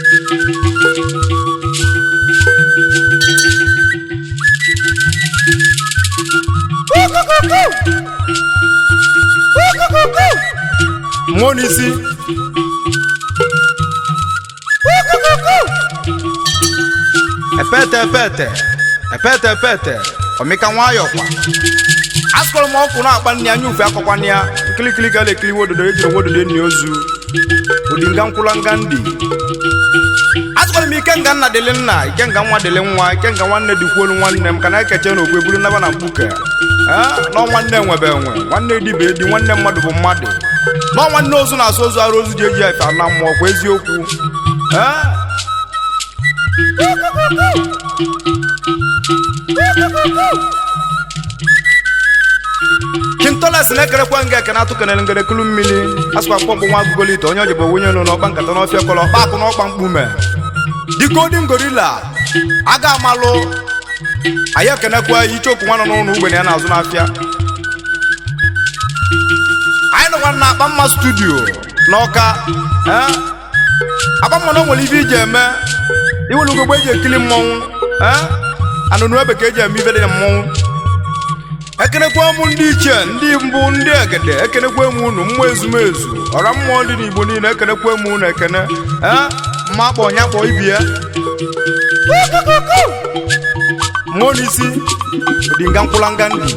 mmụọ n'isi epete epete epete epete ọmịka nwayọ kwa asụkọrọ m ọkụ na-akpa nne anya ufe akọkwa nne ya nkilikili ga na-ekili wododo ejiri wododo enyi ozu odinga nkwụla nga ndị asụkọrọ m ike nga nna dịlị nna ike nga nwa dịlị nwa ike nga nwanne dịkwuolu nwanne m ka na ekeche na ogwe buru naba na mkpuke nọ nwanne nwebe enwe nwanne dibe edi nwanne mmadụ bụ mmadụ nọ nwanne ozu na-asụ ozu arụ ozu ji eji efe ana mmụọ kwa eziokwu ee kintoles na-ekerekwa nga ekene atụ kenere ngere kulu mmiri asụkwa mkpọmkpụ nwa agụgolite onye ojibo wunye nụ n'ọkpa nkata n'ọfịa kọrọ ọkpa akụ n'ọkpa mkpume dikodin gorila aga amalụ anyị ekenekwa icheoku nwa nọ n'ụlọ ugbenye ya na-azụ n'afịa anyị nọkwa na akpa mma studio n'ọka ee akpamma na o nwere ife iji eme iwere ugogbe eji ekili mmọnwụ ee anụnụ ebe ka eji eme ife dị na mmọnwụ ekenekwa m ndị ichie ndị mbụ ndị egede ekenekwa m unu mmụọ ezumezu ọra mmụọ dị n'igbo niile ekenekwa m unu ekene ee mma akpọ ọnya kpọ ibi ya mmụọ n'isi odinga nkwụlanga ndị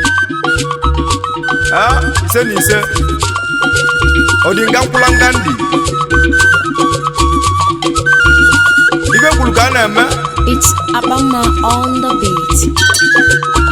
ee ise na ise odinga nkwụlanga ndị ibe kwuru ka a na-eme It's Abama on the beat.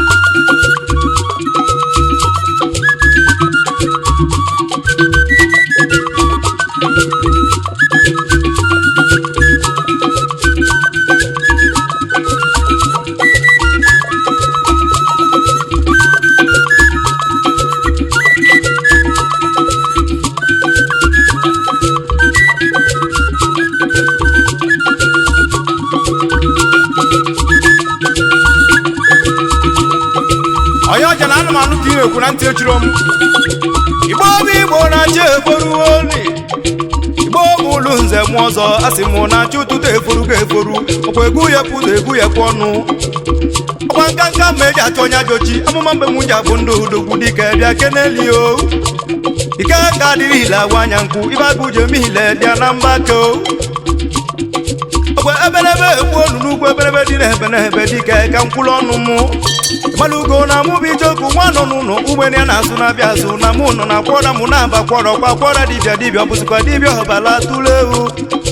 onye ọja na anụmanụ ka ị na-ekwu na ntị echiro m igbo bụ igbo na-achị eforu oli igbo bụ ụlụ nze m ọzọ asị m na-achị ụtụtụ eforu ga eforu ọkwa egwu ya pụta egwu ya pụ ọnụ ọkwa nka nka ma eji achọ onye ajochi amụma mgbe m ji abụ ndị odogwu dike bịa keneli o ike ka adịrị ile agwa anya nkwụ ibe abụ jem ile bịa na mgbake o ọgwa eberebe egbu olu n'ugwu eberebe dị n'ebe n'ebe dike ka mkwụrụ ọnụ mụ malugo na mụ bụ ijoku nwa nọ n'ụlọ ugbene ya na-asụ na-abịa azụ na mụ nọ na kwọra mụ na-aba kwọrọ kwa kwọra dibịa dibịa ọ bụzikwa dibịa ọbala tụrụ ewu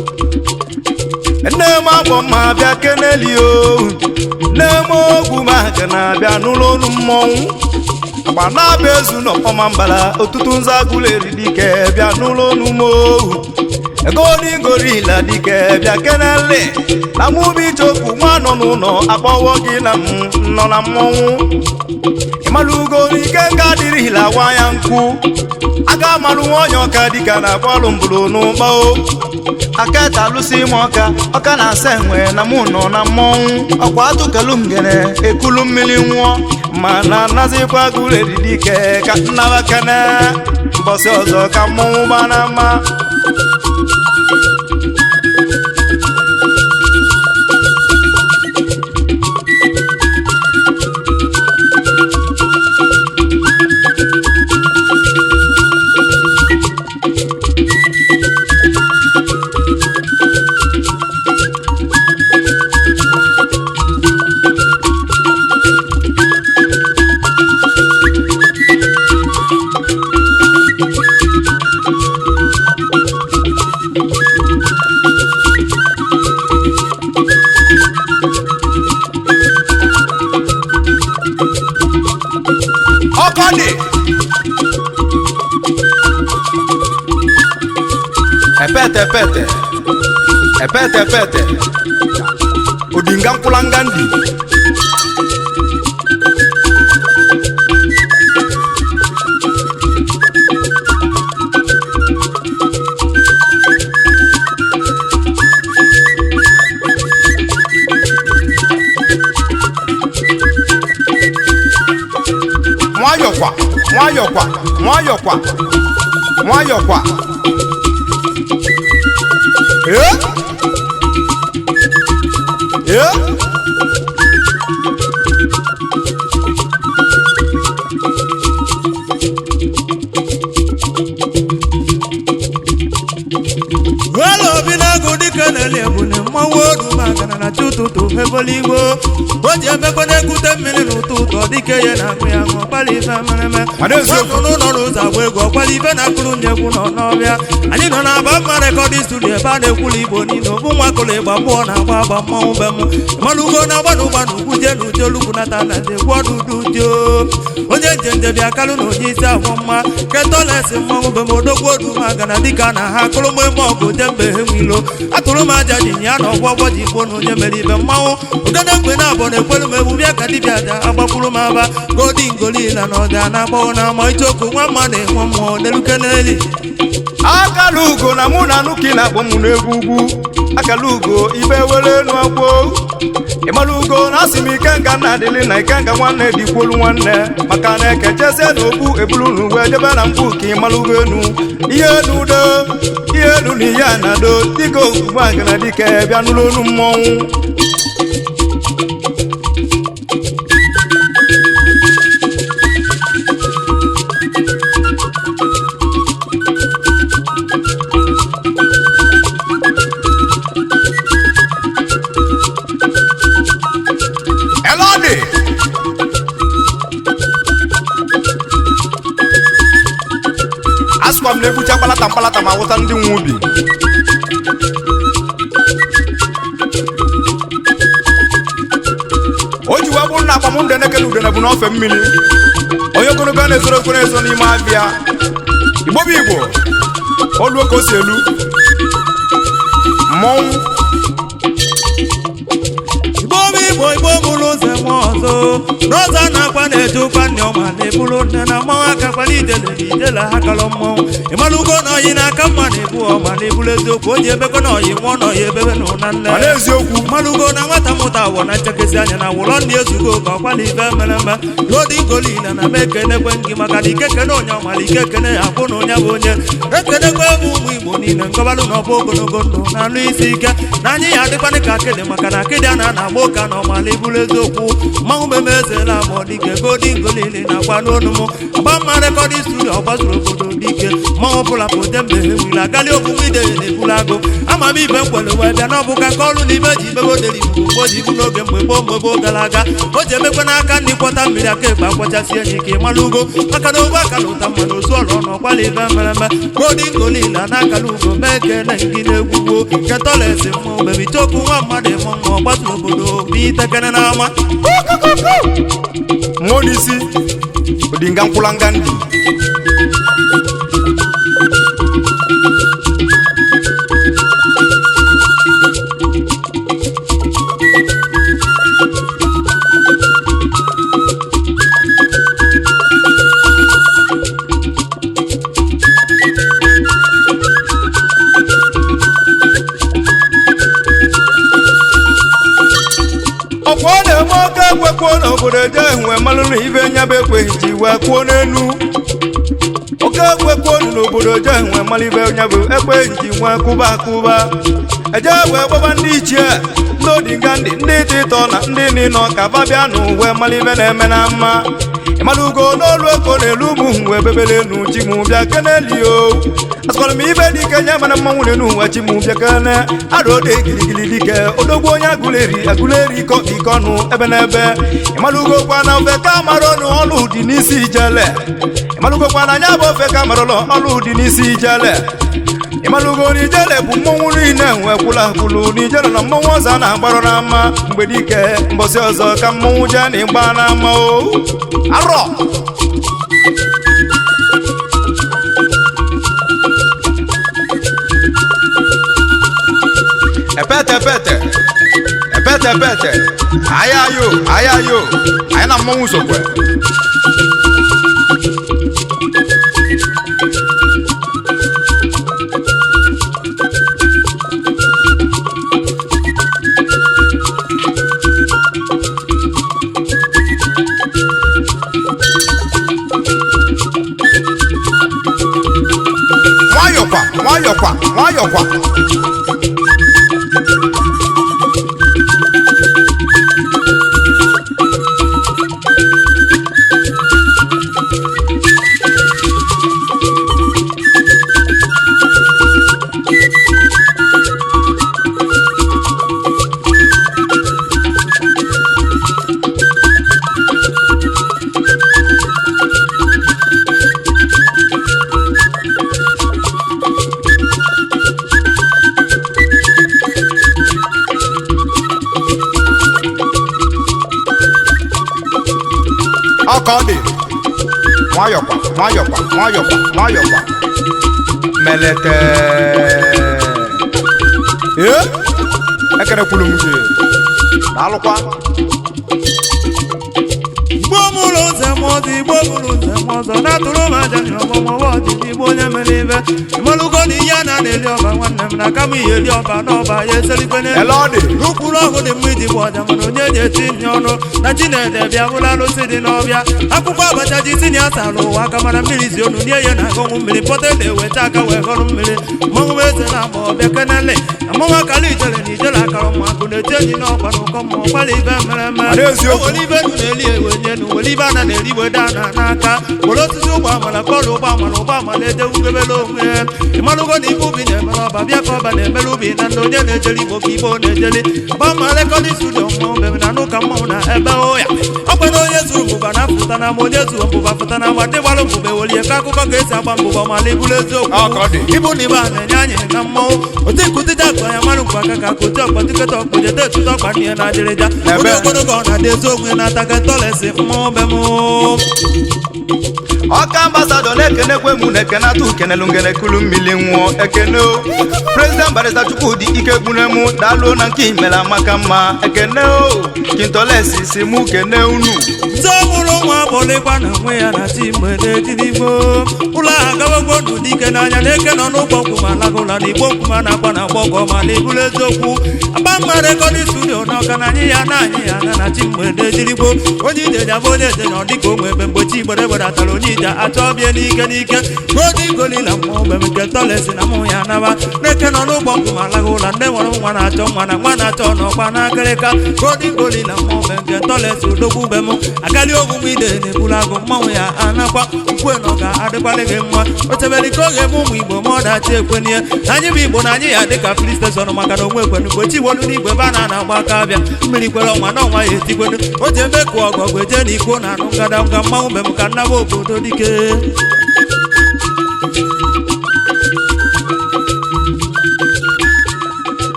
nne m agbọ mma bịa keneli o nne m ogwu ma ka na-abịa n'ụlọ onu mmọnwụ agba na-abịa ezu n'ọfọma mbala ọtụtụ nza agụla eri dike bịa n'ụlọ onu m ohu ego n'igorila dike bịa kenele na mụ bụ ijoku nwa nọ n'ụlọ akpọwọ gị na m nọ na mmọnwụ ịmalugo ike nga adịrịla gwa ya nkwu aga amalụ nwa onye ọka dịka na bọọlụ mbụrụ n'ụkpọ aka talụsi m ọka ọka na-asa enwe na mụ nọ na mmọnwụ ọkwa atụkelu ngene ekulu mmiri nwụọ ma na anazikwa gụredi dike ka nnaba kene mbọsị ọzọ ka mmọnwụ gbana mma ọkọ dị epete epete epete epete odinga nkwụlanga ndị nwayọkwa nwayọkwa nwayọkwa nwayọkwa ee obi na-agụ dịka na-eli ebune mmanwụ odu magana na chi ụtụtụ ebeligbo o ji emekwa na-ekute mmiri n'ụtụ ụtọ dịka ya na akụ ya ṅụ ọkpala ife mereme Mana eziokwu. Nwanụnụ nọ n'ụzọ agba egwu ọkpala ife na-akụrụ nyegwu nọ n'ọbịa anyị nọ na aba mma rekọdị studio ebe a na-ekwuli igbo niile obu nwa kụrụ ịgba mmụọ na-agba agba mmanwụ be m ịmalụgo na agba na ụgba na ugwu jee na uche olugwu nata na egwu ọdụ udu dio onye njenje bịa kalụ na onye isi ahụ mma ketọlesi mmanwụ be m odogwu odu magana dịka na ha akụrụ m eme ọgụ jembe he nwilo atụrụ m aja ji ya na ọgwọ ọgwọ ji igbo na onye mere ibe mmanwụ ụdana mgbe na abụọ na-ekwelu m egwu bịa ka dibịa aja agbakwuru m aba godi ngolila na ọja na agbawo na ama ichoku nwa mma na-enwe mmụọ n'eluke n'eli akala ugo na mụ na nuki na-akpọ m n'egwu ugwu akala ugo ibe were enu agbo ịmara ugo na asị m ike nga nna adịlị na ike nga nwanne dịkwolu nwanne maka na ekechezie na okpu ebulu na uwe debe na mkpu ka ịmara ugo enu ihe enu do ihe enu na ihe a na-ado dịka ozugbo agana dike bịa n'ụlọ onu mmọnwụ elọdị asụkwa m na-egbucha mkpalata mkpalata ma wụta ndị nwe ubi o ji wee bụrụ na akpam ndị nekele udene bụ n'ofe mmiri onye ogologo a na-ezoro okoro ezo n'ime abịa igbo bụ igbo oluo ka o si elu mmọnwụ igbo bụ igbo igbo bụrụ ụzọ eme ọzọ n'ọzọ a na-akwa na-eje ụkwa nne ọma na-eburu nne na mmanwụ aka kwala ijele na ijele ha kalọ mmọnwụ ịmalụgo na ọyị n'aka mma na-ebu ọma na-ebulu eziokwu o ji ebekọ na ọyị nwụọ na ọyị ebebe na ụna nne ma n'eziokwu mmalụgo na nwata mụta awọ na nchekasị anya na wụlọ ndị ezugo ka ọkwala ife mere eme n'odi ngolila na m ekenekwe gị maka na ike kene onye ọmala ike kene ya bụ na onye bụ onye ekenekwe bụ ụmụ igbo niile nkọbalụ na ọbụ ogologo ndụ na anụ isi ike na anyị ya adịkwanị ka akịdị maka na akịdị a na-ana agba ụka na ọmala ibulu eziokwu mmanwụ meme ezela ma ọ dike godi ngolili na agwa n'onu m agba mma rekọdị studio ọgbazuru obodo dike mmanwụ ọbụla pụte mgbe he wili agali ogbugbu ide na-ebulu agụ ama m ibe nkwere wee bịa n'ọbụka ka ọrụ n'ime ji mebe oderi bụ mgbe o ji bụ n'oge mgbe gboo mgbe gboo gara aga o ji emekwe n'aka ndị kwọta mmiri aka ekpe akwachasị enyi ka ịmara ugo maka na ogbe akara ụta mmadụ ozu ọrụ ọnụ ọkwala ibe mere eme godi ngolila na akara ugo mee kene gị na-egwugwo ketọlesi mmụọ bebi chokwu nwa mmadụ ịmụ mma ọ gbasara obodo bụ itekene n'ama mmụọ n'isi odinga nkwụlanga ndị ọkwa ọ na-eme oke ekwekwuo n'obodo eje wee malụ na ibe nya bụ ekweghị ji wee kwuo n'elu oke ekwekwuo n'obodo eje wee malụ ibe nya bụ ekweghị ji wee kụba akụba eje wee gbaba ndị ichie ndị odinga ndị ndị dị ịtọ na ndị nịnọ ka babịa nụ wee malụ ibe na-eme na mma ịmalụgo n'olu eko na-elu ụmụ wee bebere enu chi m bịa keneli o asịkwara m ibe dike nye mana mmanwụ n'enu ụwa chi m bịa kene arụode giligili dike odogwu onye agụleri agụleri iko ike ọnụ ebe n'ebe ịmalụgo kwa na ofe ka mara ọnụ ọlụ dị n'isi ijele ịmalụgo kwa na anya bụ ofe ka mara ọlụ ọlụ dị n'isi ijele ịmalụgo n'ijele bụ mmọnwụ niile nwee kwụla kwụlụ n'ijele na mmọnwụ ọzọ a na-agbarụ n'ama mgbe dike mbọsị ọzọ ka mmọnwụ jee na ịgba n'ama o arọ epete epete epete epete ayayo ayayo anyị na mmọnwụ sokwe nwayọkwa nwayọkwa nwayọkwa nwayọkwa nwayọkwa nwayọkwa nwayọkwa melete ee ekerekwulu m gị daalụkwa igbo mụrụ nze m ọzọ igbo mụrụ nze m ọzọ na-atụrụ m aja na ọgbọmọwa ọdịdị igbo onye mere ibe ịmalụgo na ihe a na-eli ọba nwanne m na kama ihe eli ọba n'ọba ya eselikwe n'elu ele ọ dị n'ụkpụrụ ọgụ dị mma iji gba ọja mana onye ji eti nye ọnụ na chinede bịa bụla arụsị dị n'ọbịa akwụkwọ abacha ji tinye asara ụwa aka mara mmiri zi onu nye ya na agọnwụ mmiri pọta na-eweta aka wee gọrụ mmiri mmanwụ eze na agba ọbịa kenele amụnwa akara ijele na ijele akara ụmụakụ na-eti enyi n'ọkwa na ụkọ mmụọ gbalị ibe mere eme Ọ dị eziokwu. were ibe nu na-eli ewe nye nu were ibe a na na-eri weda na n'aka were osisi ụgbọ amala kọrọ ụgbọ amala ụgbọ amala edewugebela onwe ya ịmalụgo na ibe ubi na-emere ọba bịa ka ọba na-emere ubi na ndị onye na-ejeli igbo ka igbo na-ejeli ọba ma rekọdị studio mmụọ mbem na n'ụka mmọnwụ na ebe ụya ọkwa na onye zuru mbụba na apụta na ma onye zuru mbụba pụta na ma ndị gbara mbụba ewelie ka akụkọ ka esi agba mbụba mala ibulu eziokwu Ọ ka ọ dị. ibu na ibe a na-enye anyị na mmọnwụ otu nkụtịja akụ ya mara nkwa aka ka akụti ọkpa tiketa ọkpa jede etuta ọkpa n'ihe na adịrịja Ebe. onye ogologo ọ na-adị ezi onwe na-ataga ntọlesi mmụọ be m ọka ambasadọ na-ekenekwe mụ na ekene atụ kenelu ngene kulu mmiri nwụọ ekene o prezident barista chukwudi ike gbune mụ daalụ na nke imere amaka mma ekene o kintolesi si mụ kene unu ndị ọmụrụ nwa bụlịkwa na nwe ya na chi mgbe n'ejirigbo ụlọ ahụ agawagwo ndụ dike n'anya na eke nọ n'ụgbọ nkwuma lagụla na igbo nkwuma na-akwa na agbọgọ ma na ibulu eziokwu agba mma rekọdị studio na ọka na anyị ya na anyị ya na na chi mgbe n'ejirigbo onye ije ji abụ onye eze na ọ dịka onwe ebe mgbe chi gbere gbedatara onye ije achọ ọbịa n'ike n'ike n'oge igolila mmụọ mgbe m nke tọlesi na mụ ya naba na-eke nọ n'ụgbọ nkwuma lagụla nne nwere nwa na-achọ nwa na nwa na-achọ n'ọkwa n'akịrịka godi golila mmụọ mgbe nke tọlesi odogwu be m agali ogbugbu ide na-ebulu agụ mmanwụ ya anakwa ukwe na ọ ga-adịkwalị gị mma o chebere ka oge eme ụmụ igbo ma ọ dachi ekwenye na anyị bụ igbo na anyị ya dịka fri steshọn maka na onwe ekwenu mgbe chi wolu n'igwe ebe a na-agba aka abịa mmiri kwere ọnwa na ọnwa ya etikwenu o ji eme ka ọgọgụ eje na ikwo na anụ ngada nga mmanwụ be m ka nnaba obodo dike